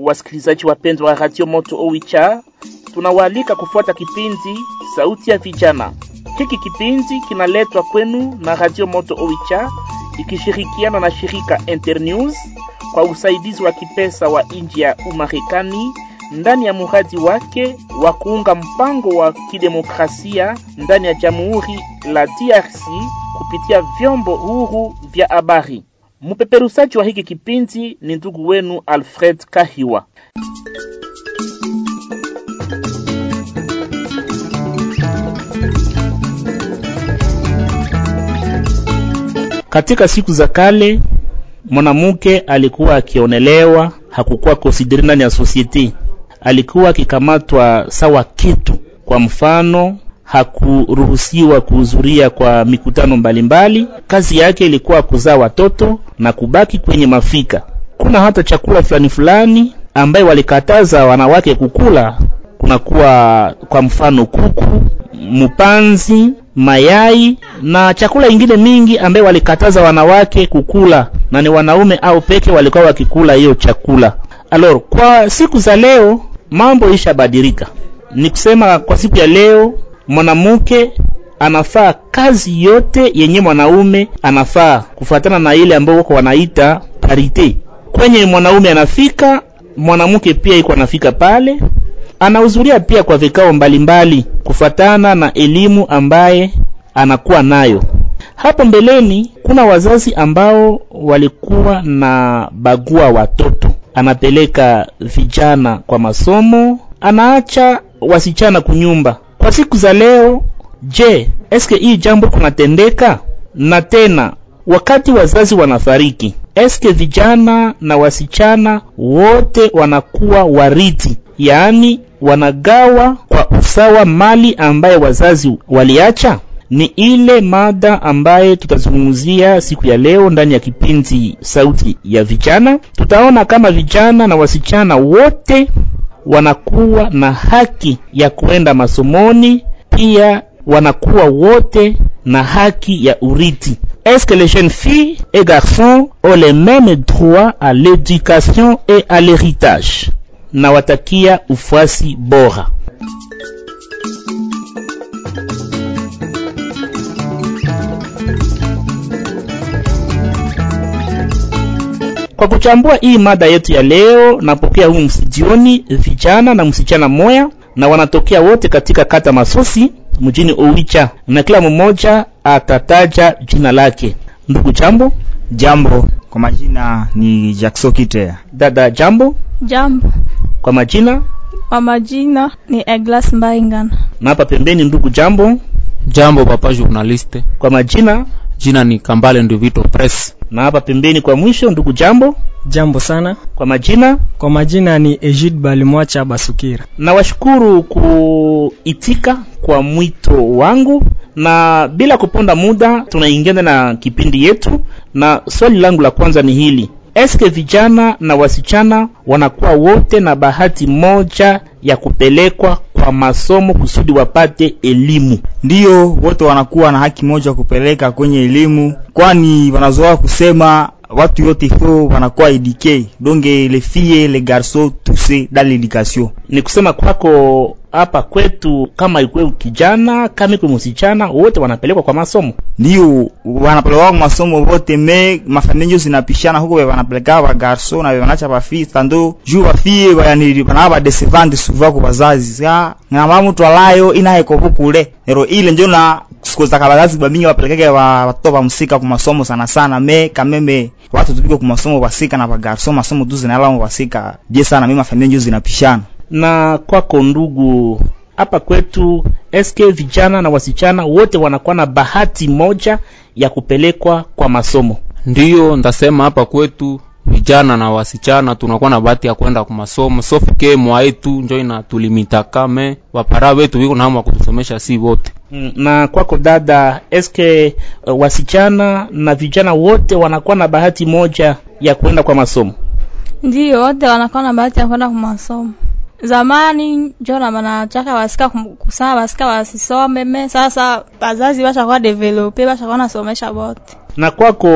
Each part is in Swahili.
Wasikilizaji wapendwa wa Radio Moto Owicha, tunawaalika kufuata kipindi Sauti ya Vijana. Hiki kipindi kinaletwa kwenu na Radio Moto Owicha ikishirikiana na shirika Internews kwa usaidizi wa kipesa wa nchi ya Umarekani ndani ya muradi wake wa kuunga mpango wa kidemokrasia ndani ya Jamhuri la DRC kupitia vyombo huru vya habari. Mpeperusaji wa hiki kipindi ni ndugu wenu Alfred Kahiwa. Katika siku za kale mwanamke alikuwa akionelewa, hakukuwa konsidere ndani ya sosiete, alikuwa akikamatwa sawa kitu. Kwa mfano, hakuruhusiwa kuhudhuria kwa mikutano mbalimbali mbali. Kazi yake ilikuwa kuzaa watoto na kubaki kwenye mafika. Kuna hata chakula fulani fulani ambaye walikataza wanawake kukula, kunakuwa kwa mfano kuku, mpanzi, mayai na chakula ingine mingi ambaye walikataza wanawake kukula, na ni wanaume au peke walikuwa wakikula hiyo chakula. Alors, kwa siku za leo mambo ishabadilika. Ni kusema kwa siku ya leo mwanamke anafaa kazi yote yenye mwanaume anafaa kufuatana na ile ambayo wako wanaita parite. Kwenye mwanaume anafika, mwanamke pia iko anafika pale, anahudhuria pia kwa vikao mbalimbali kufuatana na elimu ambaye anakuwa nayo. Hapo mbeleni kuna wazazi ambao walikuwa na bagua watoto, anapeleka vijana kwa masomo, anaacha wasichana kunyumba. Kwa siku za leo, je, eske hii jambo kunatendeka? Na tena wakati wazazi wanafariki, eske vijana na wasichana wote wanakuwa wariti, yaani wanagawa kwa usawa mali ambaye wazazi waliacha? Ni ile mada ambaye tutazungumzia siku ya leo ndani ya kipindi Sauti ya Vijana. Tutaona kama vijana na wasichana wote wanakuwa na haki ya kuenda masomoni, pia wanakuwa wote na haki ya urithi. Est-ce que les jeunes filles et garçons ont les mêmes droits à l'éducation et à l'héritage? Nawatakia ufuasi bora. Kwa kuchambua hii mada yetu ya leo, napokea humu mstudioni vijana na msichana moya, na wanatokea wote katika kata Masosi mjini Owicha, na kila mmoja atataja jina lake. Ndugu jambo. Jambo, kwa majina ni Jackson Kitea. Dada jambo. Jambo. Kwa majina? Kwa majina ni Eglas Mbaingana. Na hapa pembeni ndugu jambo. Jambo papa journaliste. Kwa majina? Jina ni Kambale Nduvito Press. Na hapa pembeni kwa mwisho ndugu jambo. Jambo sana. Kwa majina? Kwa majina ni Ejid Balimwacha Basukira. Nawashukuru kuitika kwa mwito wangu, na bila kuponda muda tunaingia na kipindi yetu, na swali langu la kwanza ni hili: eske vijana na wasichana wanakuwa wote na bahati moja ya kupelekwa kwa masomo kusudi wapate elimu? Ndiyo, wote wanakuwa na haki moja kupeleka kwenye elimu, kwani wanazoea kusema watu yote fo wanakuwa eduke donge les filles les garçons tous dans l'éducation. Ni kusema kwako hapa kwetu, kama ikwe kijana kama ikwe msichana, wote wanapelekwa kwa masomo. Ndio wanapelekwa kwa masomo wote, me mafamilia zinapishana huko, wanapeleka ba garçon na wanacha ba filles tando juu ba filles bayani banaba décevant souvent kwa wazazi sa na mama mtu alayo ina iko kule ero ile ndio na siku za kabazazi bamingi wapelekeke wa watoto ba msika kwa masomo sana sana, me kameme watu tupiko kwa masomo basika na ba garçon masomo tu zinalao basika je sana, mimi mafamilia ndio zinapishana na kwako ndugu, hapa kwetu eske vijana na wasichana wote wanakuwa na bahati moja ya kupelekwa kwa masomo? Ndiyo ndasema hapa kwetu vijana na wasichana tunakuwa na bahati ya kwenda kwa masomo, sauf ke mwa yetu njo inatulimitaka me wapara wetu wiko na hamu kutusomesha si wote. Na kwako dada, eske uh, wasichana na vijana wote wanakuwa na bahati moja ya kwenda kwa masomo? Ndiyo, wote wanakuwa na bahati ya kwenda kwa masomo. Zamani njo na banachaka basika kusema basika basisome me, sasa bazazi bashakuwa develope bashakuwa nasomesha bote. na kwako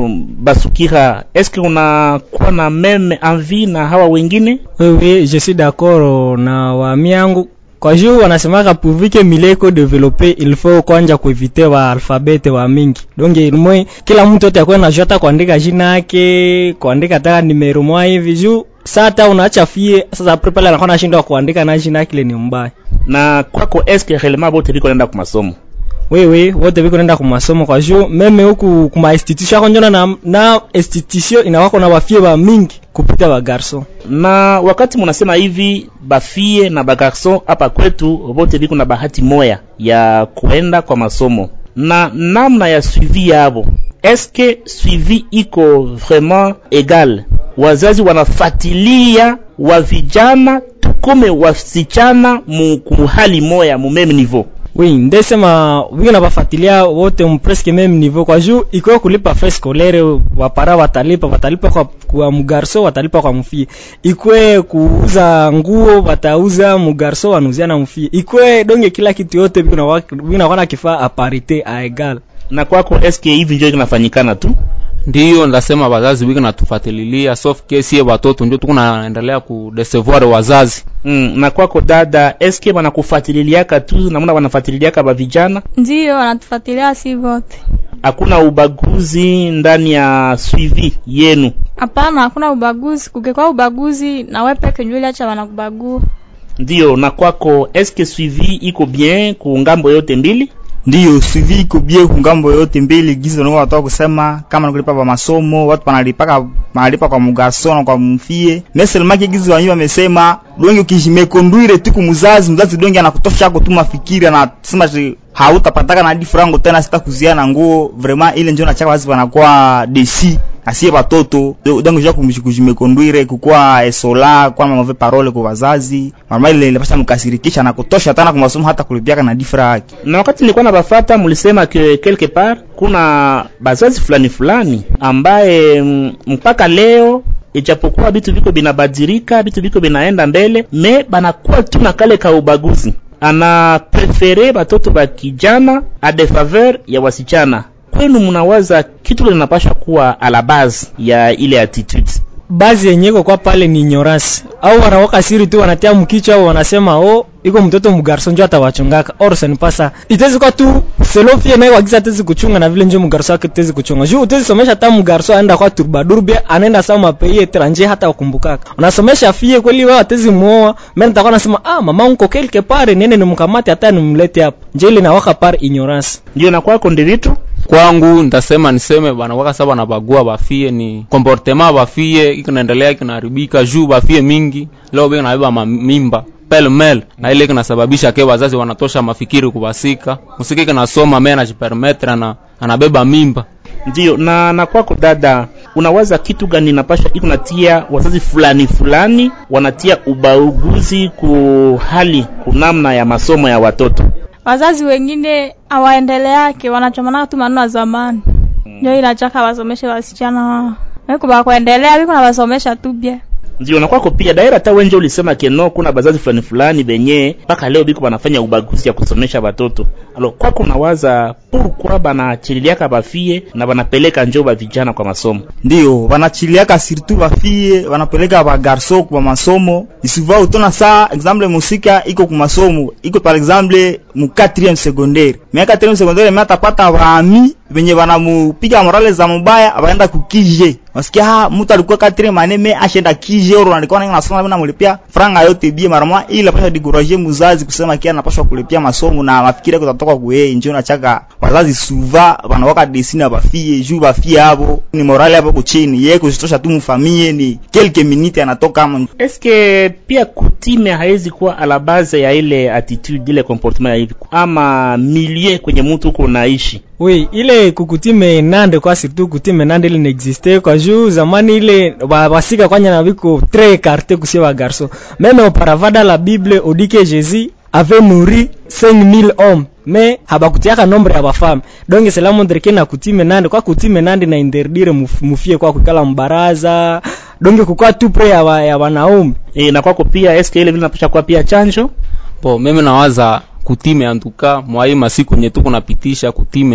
basukira eske unakuwa na meme envie na hawa wengine wewe je suis d'accord na wami yangu kwa juu wanasemaka purvike mileko develope il faut kwanja kuevite wa alfabete wa mingi donc ilmwe kila mtu yote akuwe najua hata kuandika jina yake kuandika taka nimero mwa hivi juu sata unaacha fie sasa apre pale anakuwa nashindwa kuandika na jina yake ile ni mbaya na kwako eske relema bote biko naenda ku masomo wewe wote biko nenda kumasomo kwa juu meme huku kuma institution yako njona na, na institution inawako na bafie ba mingi kupita ba garson na wakati munasema hivi bafie na bagarson hapa kwetu bote biko na bahati moya ya kuenda kwa masomo na namna ya suivi yabo eske suivi iko vraiment egal wazazi wanafatilia wa vijana tukome wasichana mu hali moya mu meme niveau oui ndesema wiko na bafatilia wote mu presque meme niveau kwa juu ikiwa kulipa frais scolaire wapara watalipa watalipa kwa, kwa mugarso watalipa kwa mfie ikwe kuuza nguo watauza mugarso wanuzia na mfie ikwe donge kila kitu yote biko na biko na kifaa a parité a egal na kwako eske hivi ndio kinafanyikana tu ndiyo ndasema wazazi wiki natufatililia sauf ke sie watoto ndio tuko naendelea kudesevoir wazazi mm, na kwako dada eske wanakufatililiaka tu namna wanafatililiaka ba vijana ndiyo wanatufuatilia si vote hakuna ubaguzi ndani ya suivi yenu hapana hakuna ubaguzi kukekwa ubaguzi na we peke njuli acha wanakubagua ndiyo na kwako eske suivi iko bien ku ngambo yote mbili ndiyo suivi iko bie kungambo yote mbili gizo ndio watu kusema kama nakulipa pa masomo watu panalipaka panalipa kwa mugaso na kwa mfie meselmaki gizo wanyu wamesema donge ukijimekondwire tu kumuzazi mzazi donge anakutosha ako tu mafikiri anasema hautapataka na hadi frango tena sita kuziana nguo vraiment ile njoo nachaka wazi wanakuwa desi asiye watoto donc ja kujimekondwire kukua esola kwa mave parole kwa wazazi mama ile ile pasa mkasirikisha na kutosha tena kwa masomo hata kulipiaka na difra yake na wakati nilikuwa nabafata mlisema ke quelque part kuna bazazi fulani fulani ambaye mpaka leo ijapokuwa vitu viko binabadilika vitu viko binaenda mbele me banakuwa tu na kale ka ubaguzi ana prefere batoto ba kijana a de faveur ya wasichana kwenu mnawaza kitu linapasha kuwa a la base ya ile attitude bazi yenyeko kwa pale ni ignorance au wanawaka siri tu wanatia mkichwa au wanasema oh iko mtoto mgarso njo atawachungaka or sanipasa itezi kwa tu selofie naye wagiza tezi kuchunga na vile njo mgarso wake tezi kuchunga juu utezi somesha ta mgarso aenda kwa turbadurbia anaenda sawa mapei etranje hata wakumbukaka unasomesha fie kweli wewe atezi muoa mimi nitakuwa nasema ah mama unko quelque part nene nimkamate hata nimlete hapa nje ile nawaka par ignorance ndio na kwako ndi vitu kwangu ndasema niseme bana waka saba na bagua bafie ni comportement bafie ikinaendelea kinaharibika juu bafie mingi leo bega nabeba mamimba pel mel na ile kinasababisha ke wazazi wanatosha mafikiri kubasika musiki kinasoma me anajipermetre na anabeba mimba ndio na na kwako dada unawaza kitu gani napasha iko natia wazazi fulani fulani wanatia ubaguzi ku hali kunamna ya masomo ya watoto wazazi wengine hawaendeleake wanachomanaka tu maneno ya zamani ndio inachaka wasomeshe wasichana wao wekuba kuendelea biko na wasomesha tu bia ndio na kwako pia daira hata wenje ulisema keno kuna bazazi fulani fulani benye mpaka leo biko banafanya ubaguzi ya kusomesha watoto alo kwako nawaza pourquoi banachililiaka bafie na banapeleka njo ba vijana kwa masomo ndio wanachiliaka surtout bafie wanapeleka ba garso kwa masomo isuva utona saa exemple musika iko ku masomo iko par exemple mu 4e secondaire mais 4e secondaire mais atapata baami venye banamupiga morale za mubaya abaenda kukije wasikia ha mtu alikuwa katire maneme ashenda kije oro alikuwa nanga nasoma mimi namlipia franga yote bie mara moja ili apasha diguraje muzazi kusema kia anapaswa kulipia masomo na mafikiri kutatoka kwa yeye njoo nachaka wazazi suva wanawaka desina bafie juu bafie hapo ni morale hapo kuchini yeye kuzitosha tu mfamie ni quelques minutes anatoka ama eske pia kutime haizi kuwa ala base ya ile attitude ile comportement ya hivi ama milieu kwenye mtu uko unaishi oui ile kukutime nande kwa surtout kutime nande ile n'existe kwa juu zamani ile basika kwanya na biko très écarté kusie ba garçon même auparavant dans la bible on dit que Jésus avait nourri 5000 hommes mais habakutiaka nombre ya bafame donc cela montre que na kutime nande kwa kutime nande na interdire muf, mufie kwa kukala mbaraza donc kukua tu pre ya, wa, ya wanaume e, na kwako pia eske ile vile napasha kuwa pia chanjo po mimi nawaza kutime antuka mwai masiku nye tuko napitisha kutime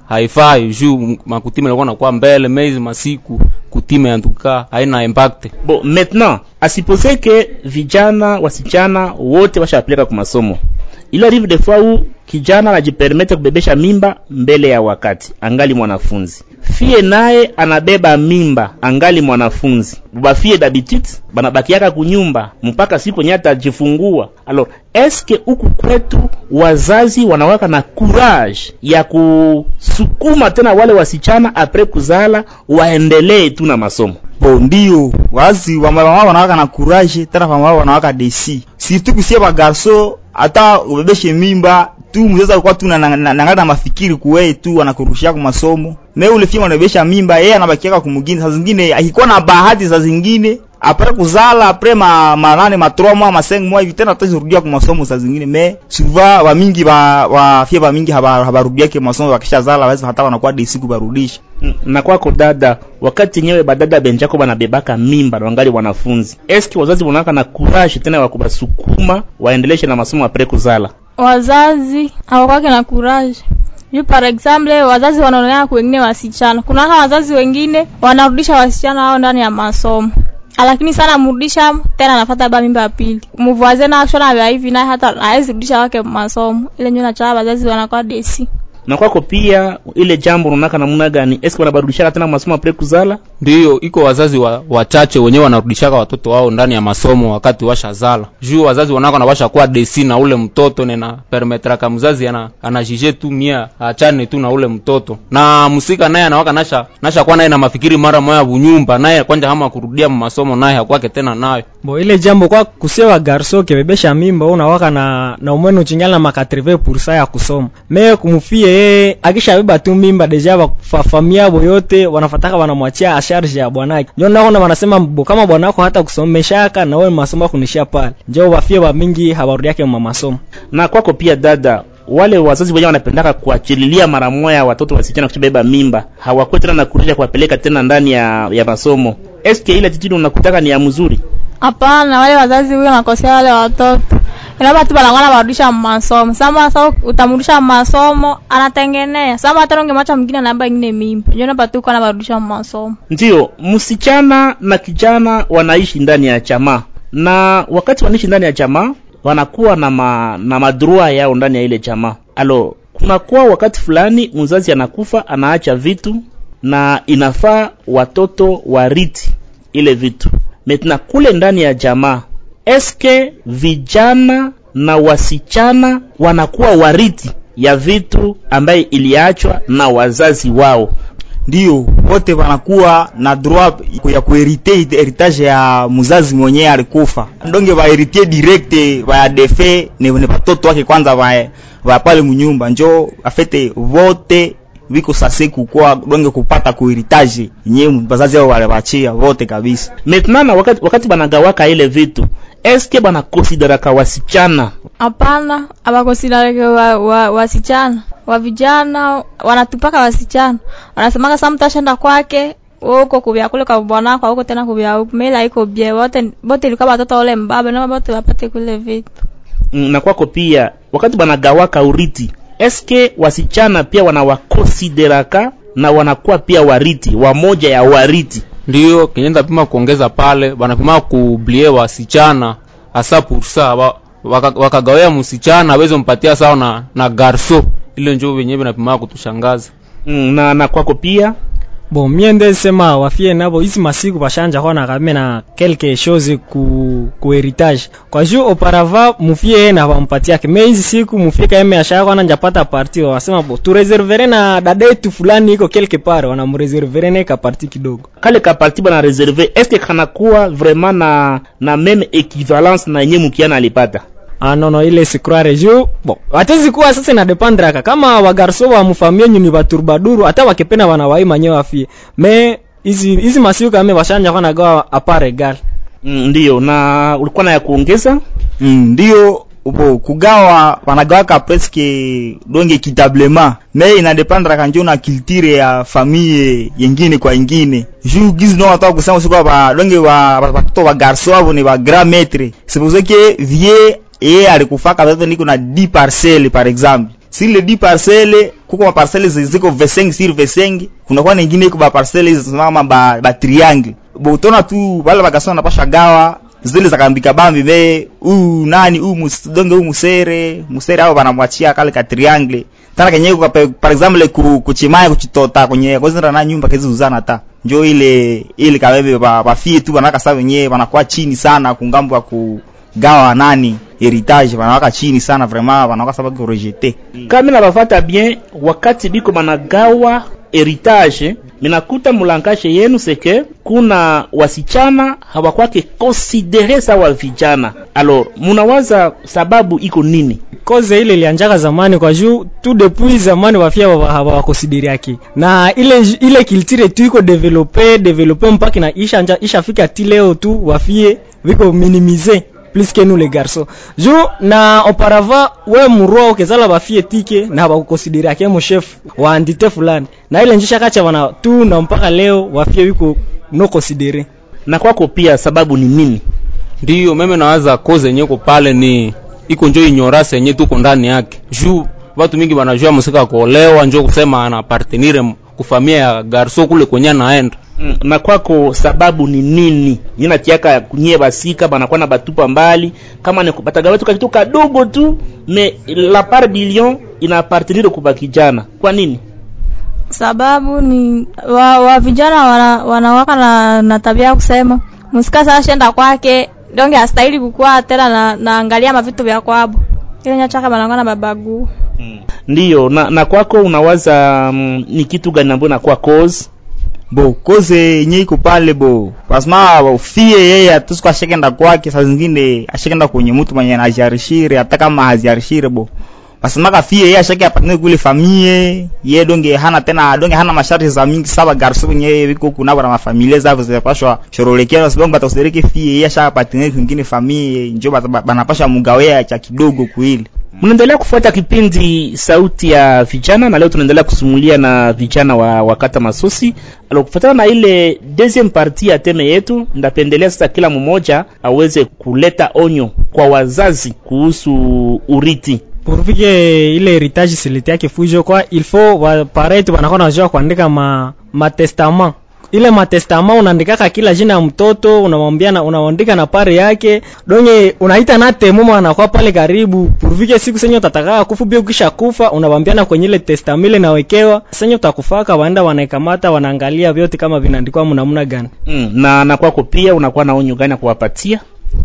haifai juu makutime ilikuwa nakuwa mbele mezi masiku kutime antuka haina impact bon maintenant asipose ke vijana wasichana wote washapeleka kwa masomo il arrive des fois où kijana anajipermete kubebesha mimba mbele ya wakati angali mwanafunzi fie naye anabeba mimba angali mwanafunzi bafie d'habitude banabakiaka kunyumba mpaka siku nye atajifungua alors eske huku kwetu wazazi wanawaka na courage ya kusukuma tena wale wasichana apres kuzala waendelee tu na masomo bo ndio wazi wamama wanawaka na courage tena wamama wanawaka desi surtout kusie ba garso hata ubebeshe mimba tu mzazi alikuwa tu nangana na, na mafikiri kuweye tu anakurushia kwa masomo me ule fima unabebesha mimba yeye anabakiaka kumugini saa zingine akikuwa na bahati saa zingine apre kuzala apre ma manane ma 3 mois ma 5 mois hivi tena atazirudia kwa masomo saa zingine me souvent wa mingi ba wa fia ba mingi haba habarudia kwa masomo wakisha zala waweza hata wanakuwa desi kubarudisha na kwako dada wakati nyewe badada benjako banabebaka mimba na wangali wanafunzi eski wazazi wanawaka na courage tena wa kubasukuma waendeleshe na masomo apre kuzala wazazi hawakwake na courage juu par exemple wazazi wanaonekana wengine wasichana kuna hata wazazi wengine wanarudisha wasichana hao ndani ya masomo lakini sana mrudisha tena anafata ba mimba ya pili mvuaze na shona vya hivi naye hata hawezi rudisha wake masomo ile ndio nachaa wazazi wanakuwa desi na kwako pia ile jambo unaonaka namna gani eski wanabarudishaka tena masomo apre kuzala ndiyo iko wazazi wa, wachache wenyewe wanarudishaka watoto wao ndani ya masomo wakati washazala juu wazazi wanako nawasha kuwa desi na ule mtoto nena permetraka mzazi ana anajije tu mia achane tu na ule mtoto na msika naye anawaka nasha nasha kuwa naye na mafikiri mara moya bunyumba naye kwanja hama kurudia masomo naye hakwake tena nayo bo ile jambo kwa kusewa garso kebebesha mimba unawaka na na umwene uchingala na makatreve pursa ya kusoma me kumufie yeye akishabeba tu mimba deja bafamia abo yote wanafataka wanamwachia asharge ya bwanake njo naona wanasema bo kama bwanako hata kusomeshaka na wewe masomo kunishia pale njo bafie ba mingi habarudi yake mwa masomo na kwako pia dada wale wazazi wenyewe wanapendaka kuachililia mara moya watoto wasichana kushabeba mimba hawakuwa tena na kurisha kuwapeleka tena ndani ya, ya masomo eske ile titidi unakutaka ni ya mzuri hapana wale wazazi huyo nakosea wale watoto inaomba tu banakuwa barudisha masomo sama sa utamrudisha masomo anatengenea sama hata ungemacha mwingine anaamba ingine mimba ndio naomba tu kana barudisha masomo ndiyo msichana na kijana wanaishi ndani ya chama na wakati wanaishi ndani ya chama wanakuwa na ma, na madrua yao ndani ya ile chama alo kunakuwa wakati fulani mzazi anakufa anaacha vitu na inafaa watoto wariti ile vitu metna kule ndani ya jamaa eske vijana na wasichana wanakuwa wariti ya vitu ambaye iliachwa na wazazi wao ndio wote wanakuwa na droit ya kuherite heritage ya mzazi mwenyewe alikufa ndonge baheritier direct ba defe ne ne batoto wake kwanza ba ba pale munyumba njo afete vote viko sase kukua donge kupata kuheritage yenyewe bazazi wao wale bachia vote kabisa maintenant na wakati, wakati banagawaka ile vitu eske banakonsideraka wasichana hapana abakonsiderake wa, wa, wasichana wa vijana wanatupaka wasichana wanasemaka sa mtu ashenda kwake uko kubya kule kwa bwanako huko tena kubya huko mila iko bie wote bote ilikuwa watoto wale mbaba na bote wapate kule vitu Mm, na kwako pia wakati banagawaka uriti eske wasichana pia wanawakonsideraka na wanakuwa pia wariti wamoja ya wariti ndiyo kenyenda pima kuongeza pale banapima kublie wasichana hasa pursa wa, waka- wakagawia msichana aweze mpatia sawa na, na garso ile njo wenyewe vinapima kutushangaza mm, na na kwako pia bon mie nde sema wafie nabo hizi masiku bashanja kwa na kame na quelque chose ku ku heritage kwa juu auparavant mufie yeye na bampatiake me hizi siku mufie kaeme ashaka kwa njapata parti wasema bo tu reservere na dada yetu fulani iko quelque part wanamreservere ne ka parti kidogo kale ka parti bana reserve eske kanakuwa vraiment na na meme equivalence na yenye mukiana alipata ah no no ile si croire juu bon atezi kuwa sasa ina dependraka kama wagarso wa mfamie nyuni baturbaduru hata wakipenda wanawai manyewe afie me hizi hizi masiku kame bashanja kwa nagawa apare egal mm, ndiyo na ulikuwa na ya kuongeza mm, ndio bo kugawa wanagawaka presque donge kitablement me inadependra njo na culture ya famille yengine kwa ingine juu gizi no watoka kusema sikuwa ba donge wa ba- watoto wa garso avo ni ba grand maître c'est pour ça que vie ye alikufaka watoto niko na 10 parcelles par exemple sile di parcele kuko maparcele ziko V5 sur V5 kunakuwa ningine iko ba parcele hizo zinama ba, ba triangle bo utona tu wale bagasona napasha gawa zile zakambika bambi be u nani u musdonge u musere musere hao banamwachia kale ka triangle tana kenye kwa pe- par exemple ku kuchimaya kuchitota kwenye kwanza na nyumba kezi uzana ta njo ile ile kabebe ba bafie tu banaka sawa wenyewe banakuwa chini sana kungambo ya kugawa nani heritage banawaka chini sana vraiment banawaka sababu ko rejeter kama nabafata bien wakati biko banagawa heritage minakuta mulangage yenu seke kuna wasichana hawakwake konsidere sawa vijana alors munawaza sababu iko nini koze ile ilianjaka zamani kwa juu tu depuis zamani wafia hawakonsideriaki na ile ile kiltire tu iko develope develope mpaka na isha anja, ishafika ti leo tu wafie viko minimize plus que nous les garçons juu na auparavant we murua ukezala bafie tike na habakukonsideriake mo chef wa entité fulani na ile njisha kacha wana tu na mpaka leo wafie wiko no considere na kwako pia sababu ni nini ndiyo meme nawaza koze yenye ko pale ni iko njo inyorasi yenye tuko ndani yake juu watu mingi wanajua musika kuolewa njo kusema ana partenire kufamia ya garso kule kwenye anaenda Mm, na kwako sababu ni nini nyina tiaka kunyie basika banakuwa na batupa mbali kama ni batagawa tu kitu kadogo tu me la part billion ina appartenir kwa kijana kwa nini sababu ni wa, wa vijana wana, wanawaka na, na tabia ya kusema musika sasa shenda kwake donge astahili kukua tena na naangalia mavitu vya kwabo ile nyachaka banangana na babagu ndiyo na, na kwako unawaza mm, ni kitu gani ambayo inakuwa cause bo koze yenye iko pale bo pasma fie yeye atusiku ashekenda kwake saa zingine ashekenda kwenye mtu mwenye anajarishire hata kama haziarishire bo pasemaka fie yeye ashake apatane kule famie ye donge hana tena donge hana masharti za mingi saba garso kwenye yeye viko kunabo na mafamilia zao zinapashwa shorolekea sababu batakusereke fie yeye ashaka patane kwingine famie njo bata- banapasha mugawea cha kidogo kuili mnaendelea kufuata kipindi sauti ya vijana na leo tunaendelea kusumulia na vijana wa wakata masosi alo kufuatana na ile deuxième partie ya teme yetu ndapendelea sasa kila mmoja aweze kuleta onyo kwa wazazi kuhusu uriti pourvike ile heritage silete yake fujo kwa il faut waparetu wanakuwa najua kuandika ma matestament ile matestament unaandikaka kila jina ya mtoto unamwambia na unaandika na pare yake donye unaita na temo anakuwa pale karibu pourvike siku senye utataka kufu bia ukisha kufa unawambiana kwenye ile testament ile nawekewa senye utakufaka waenda wanaikamata wanaangalia vyote kama vinaandikwa mnamna gani mm, na na kwako pia unakuwa na onyo gani ya kuwapatia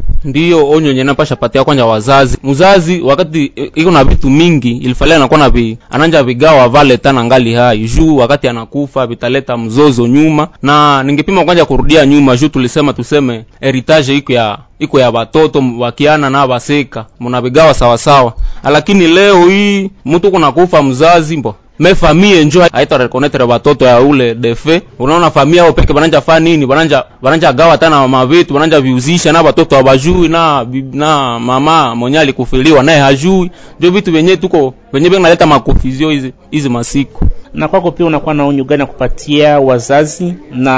ndiyo onyo yenye napasha patia kwanja wazazi mzazi wakati i- iko na vitu mingi ilifalia anakuwa na vi, ananja vigawa vale tana ngali hai juu wakati anakufa vitaleta mzozo nyuma na ningepima kwanja kurudia nyuma juu tulisema tuseme heritage iko ya iko ya watoto wakiana na baseka mnavigawa sawasawa lakini leo hii mtu kunakufa mzazi mbo me famie njo haita rekonetre watoto ya ule defe unaona famia ao peke bananja fa nini bananja bananja gawa tana mavitu bananja viuzisha na watoto hawajui na bi- na mama mwenye alikufiliwa naye hajui ndio vitu vyenye tuko venye vinaleta makofizio hizi hizi masiku na kwako pia unakuwa na onyo gani ya kupatia wazazi na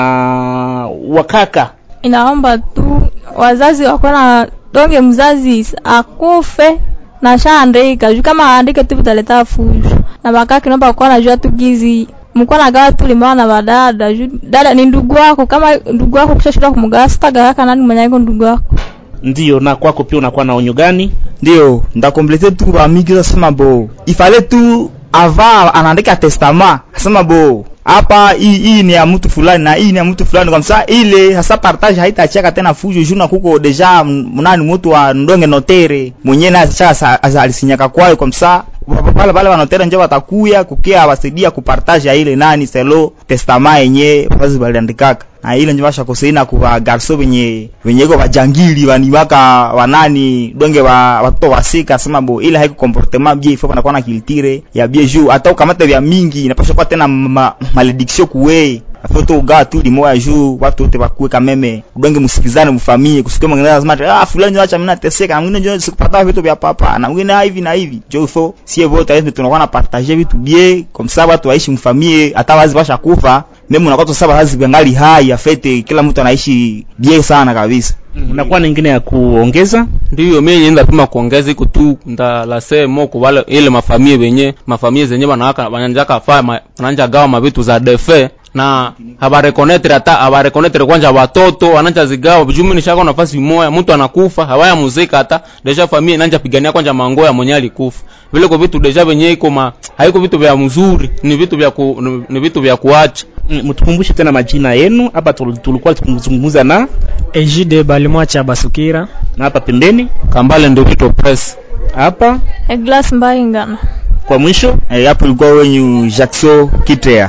wakaka inaomba tu wazazi wakuwa na donge mzazi akufe na shaandika juu kama aandike tu vitaleta fujo na bakaki naomba kuwa najua tu gizi mkuwa nagawa tu limawa na badada juu dada ni ndugu wako kama ndugu wako kisha shida kumgawa sitagawaka nani mwenye iko ndugu wako ndiyo na kwako pia unakuwa na onyo gani ndio ndakomplete tu bamiki zasema bo ifale tu ava anaandika testament asema bo hapa hii hii ni ya mtu fulani na hii ni ya mtu fulani kwa msa ile sasa partage haitacheka tena fujo juna kuko deja mnani mtu wa ndonge notere mwenyewe naye sasa alisinyaka kwayo kwa msa pale pale wanotere njo watakuya kukia wasaidia kupartage ya ile nani selo testament yenye wazazi waliandikaka na ile njo bashakoseina kuwa garso venye venye iko bajangili banibaka wanani donge wa watoto wasika sema bo ile haiko comportement bien ifo banakuwa na kiltire ya bien juu hata ukamata vya mingi inapaswa kuwa tena ma, malediction kuwe afoto ugawa tu limoya juu watu wote bakuwe kameme udonge msikizane mfamie kusikia mwingine anasema ati, ah fulani acha mimi nateseka na mwingine ndio sikupata vitu vya papa na mwingine ah, hivi na hivi jo ifo sie vote hivi tunakuwa na partager vitu bien comme ça watu waishi mfamie hata wazi basha kufa mimi unakuwa tu sasa wazazi bangali hai afete kila mtu anaishi bie sana kabisa unakuwa na ingine ya kuongeza ndiyo mie yenda pima kuongeza iko tu ndalase moko wale ile mafamie benye mafamie zenye banawaka bananjaka fa ma, bananja gawa mabitu za defe na habarekonetre hata habarekonetre kwanja watoto wananja zigawa jumi nishaka nafasi moya mtu anakufa hawaya muzika hata deja famia inanja pigania kwanja mangoya mwenye alikufa vile kwa vitu deja benye iko ma haiko vitu vya mzuri ni vitu vya ku, ni, ni vitu vya kuacha Mm, mtukumbushe tena majina yenu hapa tul- tulikuwa tukizungumza na ejide balimwacha basukira na hapa pembeni kambale ndio kito press hapa eglas mbaingana kwa mwisho Eh, hapo ilikuwa wenyu Jackson Kitrea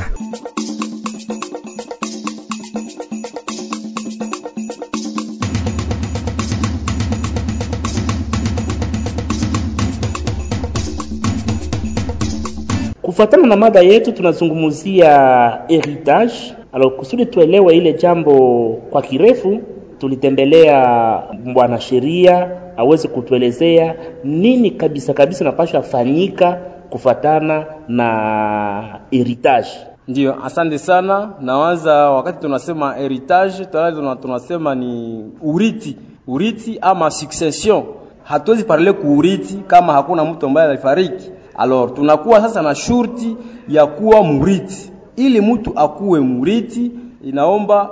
kufuatana na mada yetu tunazungumzia heritage alors kusudi tuelewe ile jambo kwa kirefu tulitembelea bwana sheria aweze kutuelezea nini kabisa kabisa napasha fanyika kufuatana na heritage Ndiyo, asante sana. Nawaza wakati tunasema heritage, tuna tunasema ni urithi, urithi ama succession. Hatuwezi parle kuurithi kama hakuna mtu ambaye alifariki. Alors tunakuwa sasa na shurti ya kuwa murithi. Ili mtu akuwe murithi, inaomba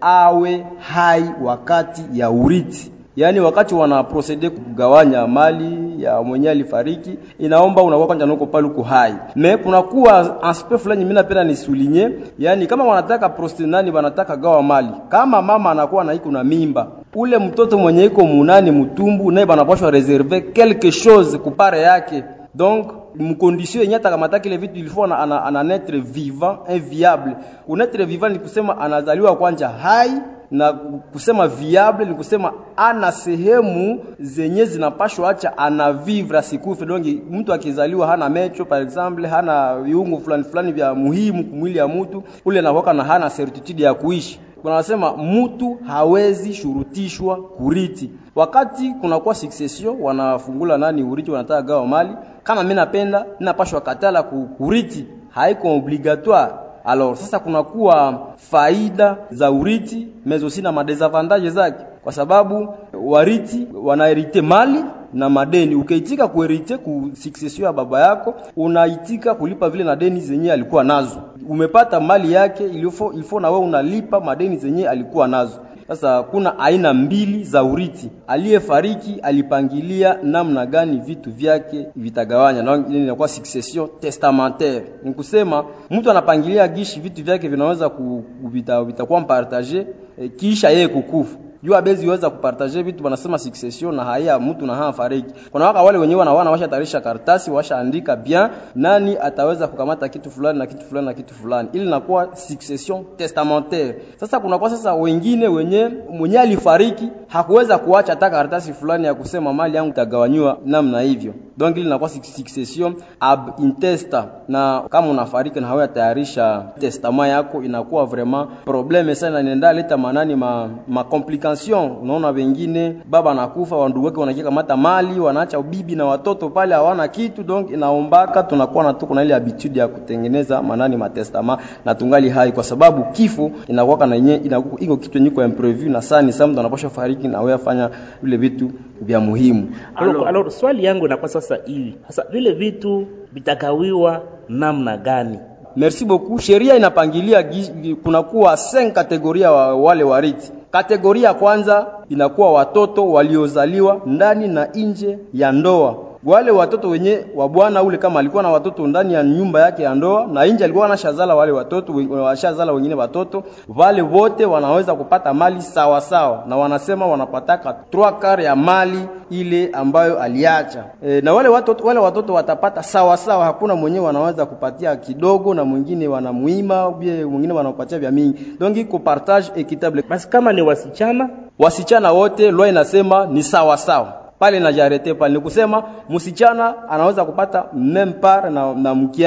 awe hai wakati ya urithi yaani wakati wana procede kugawanya mali ya mwenye alifariki inaomba unakuwa kwanza noko pale uko hai me kunakuwa aspect fulani mimi napenda nisulinye yaani kama wanataka procede nani wanataka gawa mali kama mama anakuwa na iko na mimba ule mtoto mwenye iko munani mtumbu naye banapashwa reserve quelque chose kupare yake donc mkondisio yenye atakamataki ile vitu ilifo ana, ana, ana netre vivant inviable unetre vivant ni kusema anazaliwa kwanja hai na kusema viable ni kusema ana sehemu zenye zinapashwa acha ana vivre asikufe dongi mtu akizaliwa hana mecho par exemple hana viungo fulani fulani vya muhimu kumwili ya mtu ule anakuwa na hana certitude ya kuishi wanasema mtu hawezi shurutishwa kuriti wakati kunakuwa succession wanafungula nani urithi wanataka gawa mali kama mimi napenda ninapashwa katala ku- kuriti haiko obligatoire alors sasa kunakuwa faida za urithi mais aussi na madesavantage zake kwa sababu wariti wanaherite mali na madeni ukaitika kuherite ku succession ya baba yako unaitika kulipa vile na deni zenye alikuwa nazo umepata mali yake ilifo, ilifo na wewe unalipa madeni zenye alikuwa nazo sasa kuna aina mbili za urithi. Aliyefariki alipangilia namna gani vitu vyake vitagawanya, na ile inakuwa succession testamentaire. Ni kusema mtu anapangilia gishi vitu vyake vinaweza ku, vita, vitakuwa mpartage eh, kisha yeye kukufa juu abezi weza kupartage vitu wanasema succession na haya mtu na haa fariki. Kuna waka wale wenyewe wanawana washa tarisha karatasi washaandika bien nani ataweza kukamata kitu fulani na kitu fulani na kitu fulani, ili inakuwa succession testamentaire. Sasa kuna kwa sasa wengine wenye mwenye alifariki hakuweza kuacha hata karatasi fulani ya kusema mali yangu itagawanywa namna hivyo, donc ili inakuwa succession ab intesta, na kama unafariki na hawe tayarisha testament yako inakuwa vraiment probleme sana, inaenda leta manani ma, ma complication. Unaona wengine baba anakufa, wandugu wake wanakia kamata mali, wanaacha bibi na watoto pale hawana kitu, donc inaombaka tunakuwa na tuko na ile habitude ya kutengeneza manani matestament na tungali hai, kwa sababu kifo inakuwa na yenyewe inakuwa iko kitu yenyewe kwa imprevu na sana, ni mtu anapaswa fariki na wewe afanya vile vitu vya muhimu. alors, alors swali yangu inakuwa sasa hivi sasa vile vitu vitagawiwa namna gani Merci beaucoup. Sheria inapangilia gi- kunakuwa 5 kategoria wa wale warithi. Kategoria ya kwanza inakuwa watoto waliozaliwa ndani na nje ya ndoa. Wale watoto wenye wa bwana ule kama alikuwa na watoto ndani ya nyumba yake ya ndoa na nje alikuwa anashazala wale watoto wen- washazala wengine watoto, wale wote wanaweza kupata mali sawa sawa, na wanasema wanapataka 3 kare ya mali ile ambayo aliacha. E, na wale watoto, wale watoto watapata sawa sawa, hakuna mwenyewe wanaweza kupatia kidogo na mwingine wanamuima, bie mwingine wanapatia vya mingi, donc iko partage equitable. basi kama ni wasichana Wasichana wote lwa inasema ni sawa sawa pale na jarete pale, ni kusema msichana anaweza kupata meme part na, na mkiana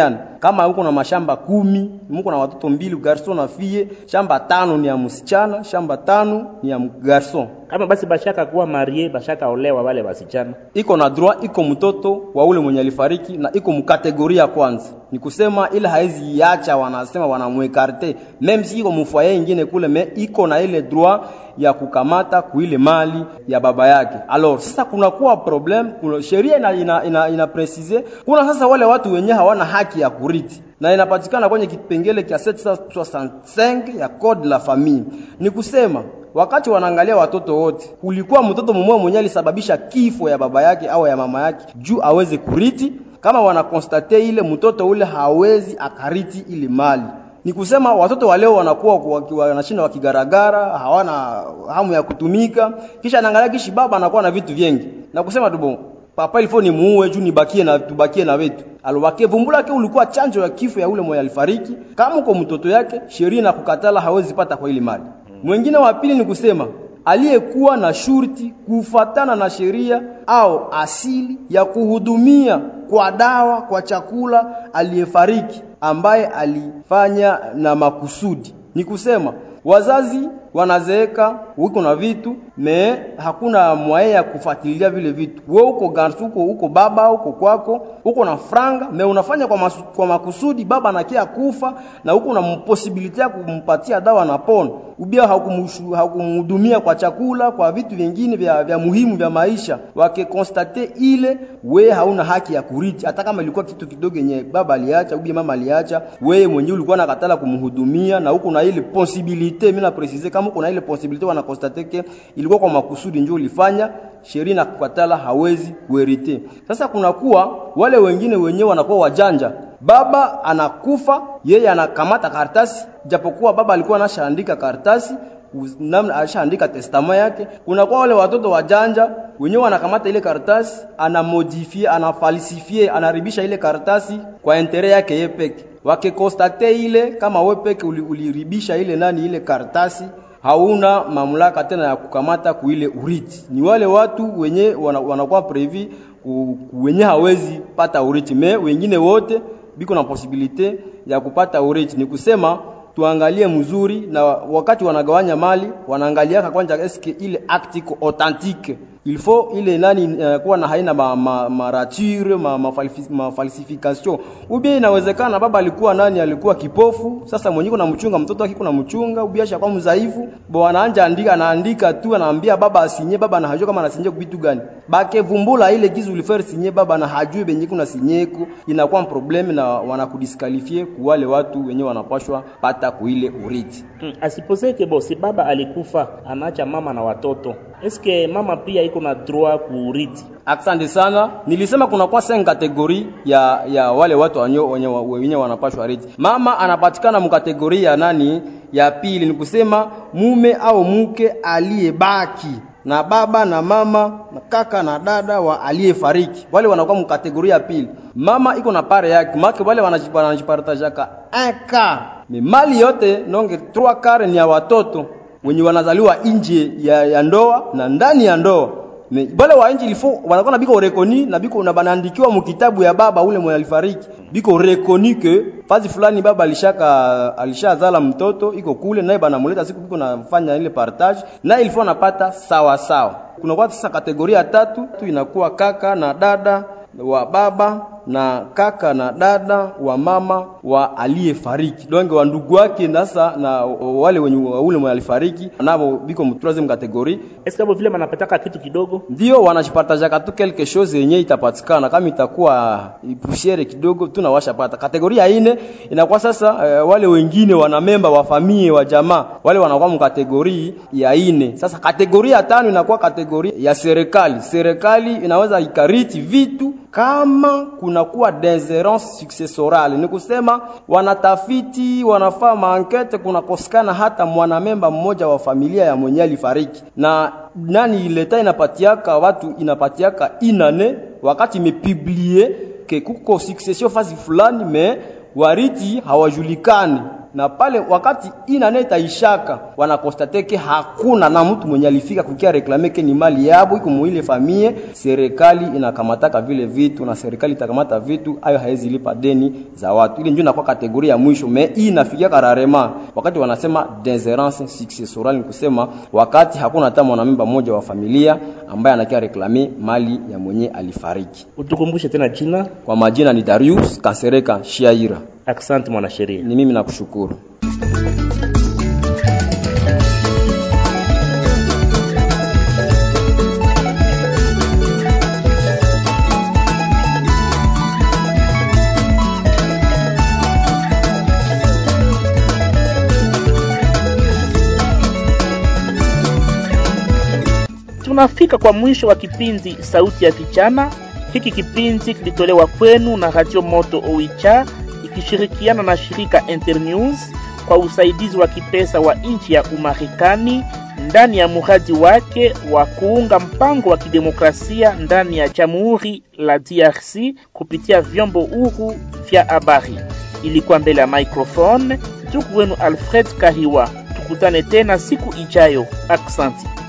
kama uko na mashamba kumi mko na watoto mbili garson na fie shamba tano ni ya msichana shamba tano ni ya garson kama basi bashaka kuwa marie bashaka olewa wale wasichana iko na droit iko mtoto wa ule mwenye alifariki na iko mkategoria ya kwanza ni kusema ile haizi iacha wanasema wanamwekarte meme si iko mfoyer ingine kule me iko na ile droit ya kukamata kuile mali ya baba yake alors sasa kunakuwa problem kuna sheria ina, ina, ina, ina precise kuna sasa wale watu wenye hawana haki ya kurithi na inapatikana kwenye kipengele cha 765 ya code la famille ni kusema wakati wanaangalia watoto wote, kulikuwa mtoto mmoja mwenye alisababisha kifo ya baba yake au ya mama yake juu aweze kuriti. Kama wanakonstate ile mtoto ule hawezi akariti ile mali, ni kusema watoto wa leo wanakuwa wanashinda wakigaragara, hawana hamu ya kutumika, kisha anaangalia kishi baba anakuwa na vitu vingi na kusema tu bon papa ilifo ni muue juu nibakie na tubakie na wetu alobake vumbula ke ulikuwa chanjo ya kifo ya ule mwenye alifariki. Kama uko mtoto yake, sheria na kukatala hawezi pata kwa ile mali. Mwingine wa pili ni kusema aliyekuwa na shurti kufatana na sheria au asili ya kuhudumia kwa dawa kwa chakula aliyefariki ambaye alifanya na makusudi. Ni kusema wazazi wanazeeka, uko na vitu me hakuna mwaye ya kufuatilia vile vitu. Wewe uko garsu, uko uko baba, uko kwako, uko na franga me unafanya kwa, masu, kwa makusudi, baba anakia kufa na uko na posibility ya kumpatia dawa na pona ubia hakumhudumia kwa chakula, kwa vitu vingine vya, vya muhimu vya maisha. Wakikonstate ile, we hauna haki ya kurithi, hata kama ilikuwa kitu kidogo yenye baba aliacha ubia mama aliacha, wewe mwenyewe ulikuwa nakatala kumhudumia na huko na ile possibility. Mimi na precise kama uko na ile possibility, wana constate ke ilikuwa kwa makusudi ndio ulifanya, sheria na kukatala hawezi kuherite. Sasa kunakuwa wale wengine wenyewe wanakuwa wajanja baba anakufa, yeye anakamata karatasi, japokuwa baba alikuwa anashaandika karatasi namna alishaandika testama yake. Kunakuwa wale watoto wajanja wenyewe wanakamata ile karatasi, anamodifie, anafalsifie, anaribisha ile karatasi kwa intere yake yeye peke. Wakikonstate ile kama wewe peke uliribisha ile nani ile karatasi hauna mamlaka tena ya kukamata kuile urithi. Ni wale watu wenye wanakuwa previ wenye hawezi pata urithi, me wengine wote biko na posibilite ya kupata urithi. Ni kusema tuangalie mzuri, na wakati wanagawanya mali wanaangaliaka kwanza eske ile acte iko authentique il faut ile nani uh, kuwa na haina ma, ma, marature ma, ma, ma falsification ubia inawezekana baba alikuwa nani alikuwa kipofu sasa mwenyewe na mchunga mtoto wake kuna mchunga ubia shakuwa mzaifu bo anaanja andika anaandika tu anaambia baba asinye baba na hajua kama anasinye kitu gani bake vumbula ile gizu ulifere sinye baba na hajui benye kuna sinyeko inakuwa problem na wanakudiskalifie ku wale watu wenyewe wanapashwa pata kuile urithi hmm. asiposeke bo si baba alikufa anaacha mama na watoto eske mama pia iko na droit kuurithi Asante sana. Nilisema kuna kwa sen kategori ya ya wale watu wanyo wenye wenye wanapashwa rithi. Mama anapatikana mkategori ya nani? Ya pili ni kusema mume au mke aliyebaki na baba na mama na kaka na dada wa aliyefariki, wale wanakuwa mkategoria ya pili. Mama iko na pare yake, make wale wanajipartajaka eka ni mali yote nonge 3 kare ni ya watoto wenye wanazaliwa nje ya, ya ndoa na ndani ya ndoa bale wa nje ilifo wanakuwa na biko rekoni na biko na banaandikiwa mkitabu ya baba ule mwenye alifariki biko rekoni ke fazi fulani baba alishaka alishazala mtoto iko kule naye banamuleta siku biko nafanya ile partage na ilifo anapata sawa sawa. Kuna kwa sasa kategoria tatu tu inakuwa kaka na dada wa baba na kaka na dada wa mama wa aliyefariki donge wa ndugu wake nasa na wale wenye ule mwenye alifariki nabo biko mtroisieme kategori eske hapo vile manapataka kitu kidogo ndio wanajipartajaka tu quelque chose yenye itapatikana kama itakuwa pusiere kidogo tunawasha pata kategoria ine inakuwa sasa uh, wale wengine wana memba wa familia wa jamaa wale wanakuwa mkategori ya ine sasa kategoria tano inakuwa kategoria ya serikali serikali inaweza ikariti vitu kama kunakuwa deserance successorale, ni kusema wanatafiti wanafaa maankete, kunakosekana hata mwanamemba mmoja wa familia ya mwenye alifariki, na nani leta inapatiaka watu inapatiaka inane wakati imepiblie ke kuko succession fasi fulani me wariti hawajulikani na pale wakati inane itaishaka wanakostateke hakuna na mtu mwenye alifika kukia reklame ke ni mali yabo iko muile famie, serikali inakamataka vile vitu na serikali itakamata vitu ayo haezi lipa deni za watu. Ile ndio inakuwa kategoria ya mwisho, me hii inafikia kararema wakati wanasema deserance successorale, ni kusema wakati hakuna hata mwanamemba mmoja wa familia ambaye anakia reklame mali ya mwenye alifariki. Utukumbushe tena jina. Kwa majina ni Darius Kasereka Shiaira. Asante mwanasheria. Ni mimi nakushukuru. Tunafika kwa mwisho wa kipindi Sauti ya Vijana. Hiki kipindi kilitolewa kwenu na Radio Moto Oicha ikishirikiana na shirika Internews kwa usaidizi wa kipesa wa nchi ya Umarekani ndani ya muradi wake wa kuunga mpango wa kidemokrasia ndani ya Jamhuri la DRC kupitia vyombo huru vya habari. Ilikuwa mbele ya microphone ndugu wenu Alfred Kahiwa. Tukutane tena siku ijayo. Aksanti.